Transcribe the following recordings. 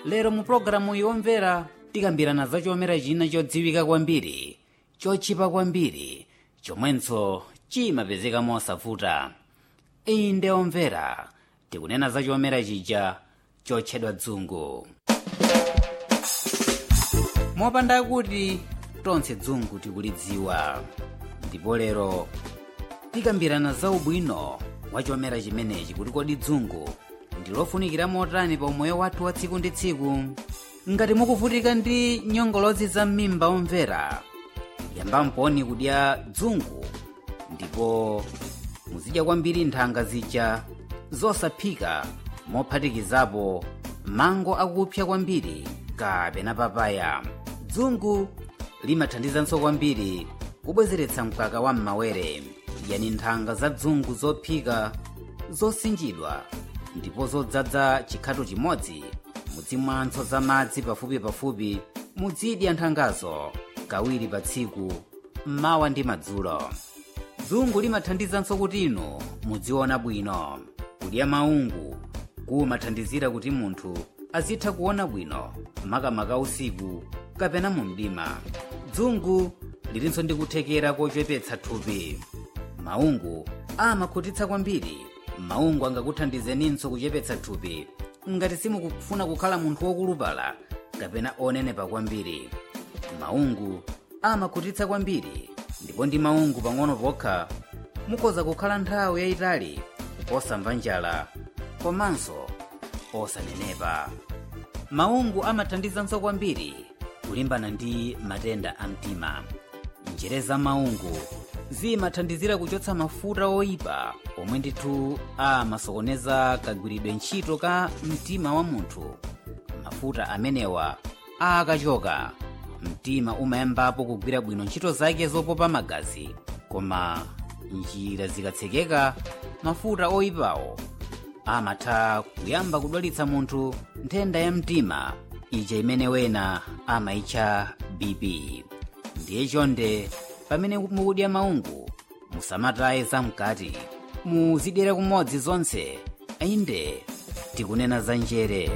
lero mu pologalamu yomvera tikambirana za chomera china chodziwika kwambiri chochipa kwambiri chomwenso chimapezeka mosavuta iyi ndi omvera tikunena za chomera chija chotchedwa dzungu mopanda kuti tonse dzungu tikulidziwa ndipo lero tikambirana za ubwino wa chomera chimenechi kuti kodi dzungu ndilofunikira motani pa umoyo wathu wa tsiku ndi tsiku ngati mukuvutika ndi nyongolozi za m'mimba omvera yambani kudya dzungu ndipo muzidya kwambiri nthanga zija zosaphika mophatikizapo mango akupsa kwambiri kapena papaya dzungu limathandizanso kwambiri kubwezeretsa mkaka wa m'mawere yani nthanga za dzungu zophika zosinjidwa ndipo zodzadza chikhato chimodzi muzimwanso za madzi pafupipafupi muzidya nthangazo kawiri pa tsiku mmawa ndi madzulo dzungu limathandizanso kuti inu mudziona bwino kudya maungu kumathandizira kuti munthu azitha kuona bwino makamaka usiku kapena mu mdima dzungu lilinso ndi kuthekera kochepetsa thupi maungu amakhutitsa kwambiri maungu angakuthandizeninso kuchepetsa thupi ngati simukufuna kukhala munthu wokulupala kapena onenepa kwambiri maungu amakhutitsa kwambiri ndipo ndi maungu pang'ono pokha mukhoza kukhala nthawi yayitali osamva njala komanso osanenepa maungu amathandizanso kwambiri kulimbana ndi matenda a mtima njere za maungu zimathandizira kuchotsa mafuta oyipa omwe ndithu amasokoneza kagwiridwe ntchito ka mtima wa munthu mafuta amenewa akachoka mtima umayambapo kugwira bwino ntchito zake zopopa magazi koma njira zikatsekeka mafuta oyipawo amatha kuyamba kudwalitsa munthu nthenda ya mtima ija imene wena amayitcha bp ndiye chonde pamene mukudya maungu musamataye zamkati muzidyera kumodzi zonse inde tikunena za njere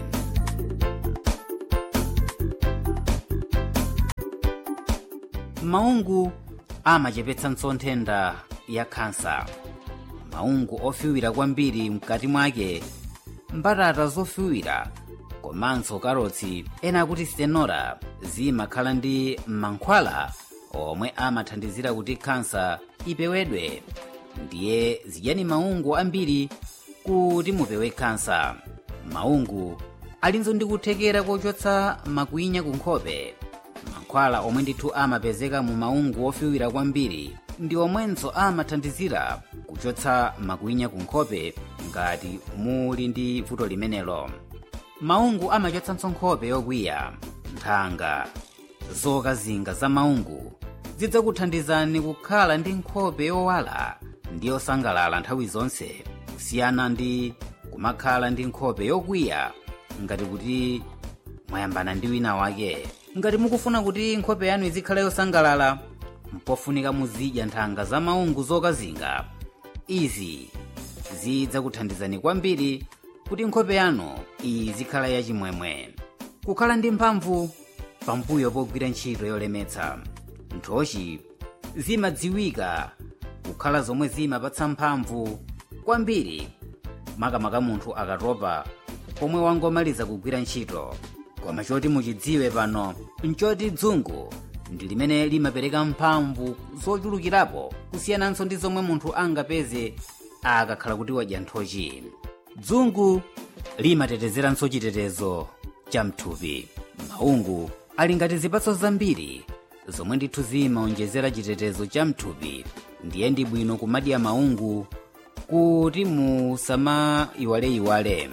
maungu amachepetsanso nthenda ya khansa maungu ofiwira kwambiri mkati mwake mbatata zofiwira komanso karotsi ena akuti stenora zimakhala ndi mankhwala omwe amathandizira kuti khansa ipewedwe ndiye zidyani maungu ambiri kuti mupewe khansa maungu alinso ndi kuthekera kochotsa makwinya ku nkhope mankhwala omwe ndithu amapezeka mu maungu ofiwira kwambiri ndi omwenso amathandizira kuchotsa makwinya ku nkhope ngati muli ndi vuto limenelo maungu amachotsanso nkhope yokwiya nthanga zokazinga za maungu zidzakuthandizani kukhala ndi nkhope yowala ndi yosangalala nthawi zonse kusiyana ndi kumakhala ndi nkhope yokwiya ngati kuti mwayambana ndi wina wake ngati mukufuna kuti nkhope yanu izikhala yosangalala mpofunika muzidya nthanga za maungu zokazinga izi zidzakuthandizani kwambiri kuti nkhope yanu izikhala yachimwemwe kukhala ndi mphamvu pambuyo pogwira ntchito yolemetsa nthochi zimadziwika kukhala zomwe zimapatsa mphamvu kwambiri makamaka munthu akatopa pomwe wangomaliza kugwira ntchito koma choti muchidziwe pano nchoti dzungu ndi limene limapereka mphamvu zochulukirapo kusiyananso ndi zomwe munthu angapeze akakhala kuti wadya nthochi dzungu limatetezeranso chitetezo cha mthupi maungu ali ngati zipatso zambiri zomwe ndithu zimaonjezera chitetezo cha mthupi ndiye ndi bwino kumadya maungu kuti musamayiwaleyiwale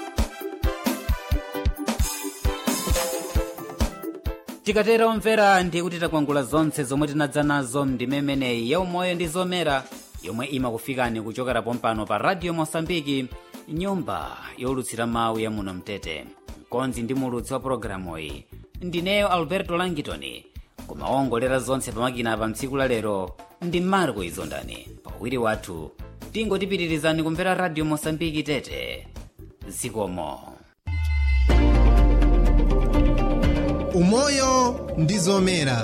tikatera omvera ndiye kuti takwangula zonse zomwe tinadza nazo mdimemeneyi ya umoyo ndi zomera yomwe imakufikani kuchokera pompano pa radio mosambiki nyumba yolutsira mawu ya muno mtete mkonzi ndi mulutsi wa pologalamuyi ndineyo alberto langitoni koma owongolera zonse pamakina pa mtsiku la lero ndi marco izondani pawiri wathu tingotipitirizani kumvera radio mosambiki tete zikomo umoyo ndi zomera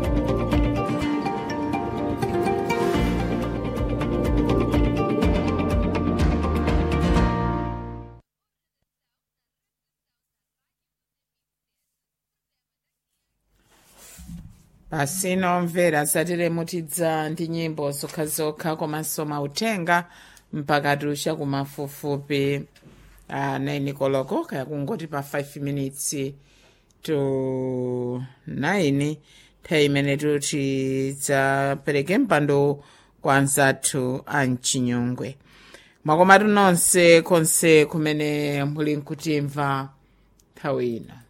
pasino mvera satire mutidza ndi nyimbo zokhazokha komanso mautenga mpaka tusha kumafupifupi uh, 9 koloko kaya kungoti pa 5 minutes to 9 nthawi imene tuti tidzapereke mpando kwa anzathu a mchinyongwe mwakomatu nonse konse kumene muli nkutimva nthawi ino